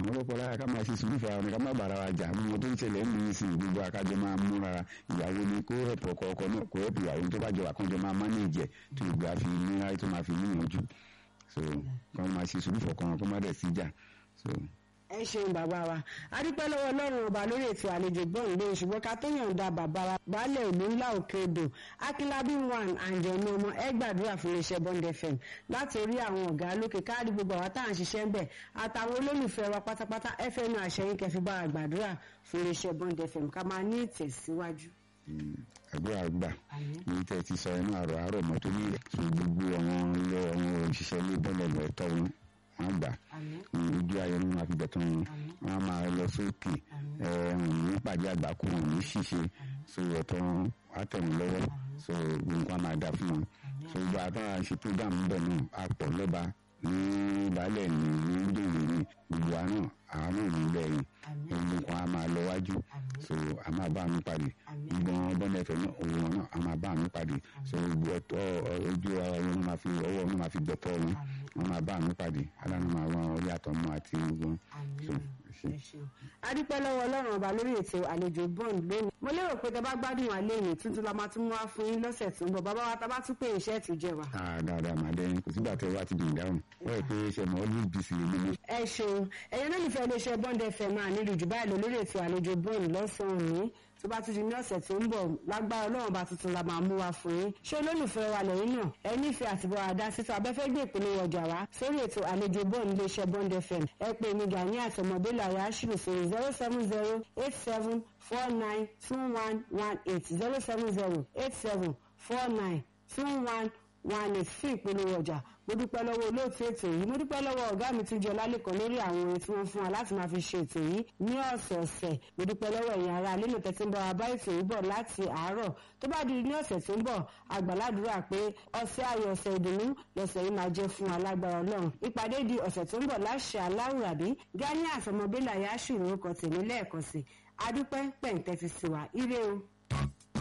àwọn ọlọ́pàá lára ká máa ṣe sùúrù fún ara ká má bàrà wa jà mọ́ tó ń ṣẹlẹ̀ ń lu sí gbogbo akájọ máa múra ìyàwó ni kó ẹ̀pọ̀ ọkọ ọkọ náà kó ẹ̀pọ̀ ìyàwó tó bá jọ àkànjọ máa mánéèjì ẹ̀ tó ìgbà fi níra tó máa fi níyànjú so kọ́ máa ṣe sùúrù fọkàn kó má dẹ̀ sí jà so ẹ ṣeun bàbá wa adúpẹ́ lọ́wọ́ ọlọ́run ọba lórí ètò àlejò gbọ́n lé ṣùgbọ́n ká tó yànda bàbá wa baálẹ̀ ìlú ńlá òkè odò akínlábí one àǹjọ̀nù ọmọ ẹ gbàdúrà fún iléeṣẹ́ bond fm láti orí àwọn ọ̀gá lókè káàdì gbogbo àwọn tá à ń ṣiṣẹ́ ń bẹ̀ àtàwọn olólùfẹ́ wa pátápátá fm àṣẹyìn kẹfì bá a gbàdúrà fún iléeṣẹ́ bond fm ká máa ní ìtẹ̀síwájú. àdúrà gbà ní tẹ́ ti sọ inú àrò àárọ̀ mọ́tò ní gbogbo àwọn ilé àwọn òṣìṣẹ́ ilé bọ́ọ̀lù ẹ̀tọ́ wọn wọn gbà ojú ayé wọn máa fi bẹ̀ tán wọn wọn máa lọ sókè ní pàdé àgbákò wọn ní ṣíṣe so ẹ̀tọ́ wọn á tẹ̀ wọn lọ́wọ́ so nǹkan máa dà fún wọn so gbogbo àtàwọn àṣẹ program bẹ̀ náà á pọ̀ lọ́ba ní baálẹ̀ ní ní dòwò ní gbogbo àná àwọn náà ní lẹ́yìn gbogbo nǹkan á máa lọ wájú so a máa bá mi pàdé gbogbo bọ́ọ̀lù ẹ̀fẹ̀ náà òun wọn náà a máa bá mi pàdé so gbogbo ojú wọn máa fi ọwọ́ wọn máa fi gbẹ̀tọ́ wọn wọn máa bá mi pàdé aláàánú máa wọn orí àtọmọ àti gbogbo adúpẹ́ lọ́wọ́ ọlọ́run ọba lórí ètò àlejò bond lónìí mo lérò pé tẹ bá gbádùn wa lẹ́yìn tuntun la máa tún wá fún yín lọ́sẹ̀ tó ń bọ̀ bàbá wa tá bá tún pé iṣẹ́ ti jẹ wa. dáadáa màá dẹ́yìn kò sígbà tẹ wá ti dùn dáhùn wọ́n rẹ̀ pé ṣe mọ́ ọ́lú bìsì lè mímú. ẹ ṣeun ẹ̀yin olólùfẹ́ iléeṣẹ́ bond fm máa nílùú jù báyìí lọ lórí ètò àlejò bond lọ́sàn-án òní tó bá tún di ní ọ̀sẹ̀ tó ń bọ̀ lágbára ọlọ́run bá tuntun la máa mú wa fún yín ṣé olólùfẹ́ wa lẹ́yìn náà ẹ nífẹ̀ẹ́ àti bọ́ àdá síta abẹ́fẹ́ gbé ìpínlẹ̀ ọjà wa sórí ètò àlejò bond iléeṣẹ́ bond fm ẹ pè mí gani àtọmọdé làyà ṣùgbọ́n sórí zero seven zero eight seven four nine two one one eight zero seven zero eight seven four nine two one one eight fún ìpolówó ọjà mo dúpẹ́ lọ́wọ́ olóòtú ètò yìí mo dúpẹ́ lọ́wọ́ ọ̀gá mi tún jẹ ọlálẹ́kan lórí àwọn orin tí wọ́n fún wa láti máa fi ṣe ètò yìí ní ọ̀sẹ̀ọ̀sẹ̀ mo dúpẹ́ lọ́wọ́ ẹ̀yin ará alẹ́ lòtẹ́ tí ń bọ̀ wá bá ètò yìí bọ̀ láti àárọ̀ tó bá di ní ọ̀sẹ̀ tó ń bọ̀ àgbàládùúrà pé ọ̀sẹ̀ ayọ̀ ọ̀sẹ̀ ìdùnnú lọ́sẹ̀ yìí máa jẹ́ fún alágbára ọlọ́run ìpàdé di ọ̀sẹ̀ tó ń bọ̀ láṣẹ aláwùrábí gani àfọmọbélà yá ṣùrù orúkọ tèmi lẹ́ẹ̀kan sí adúpẹ́ pẹ̀ǹtẹ́ fi sí wa ire o.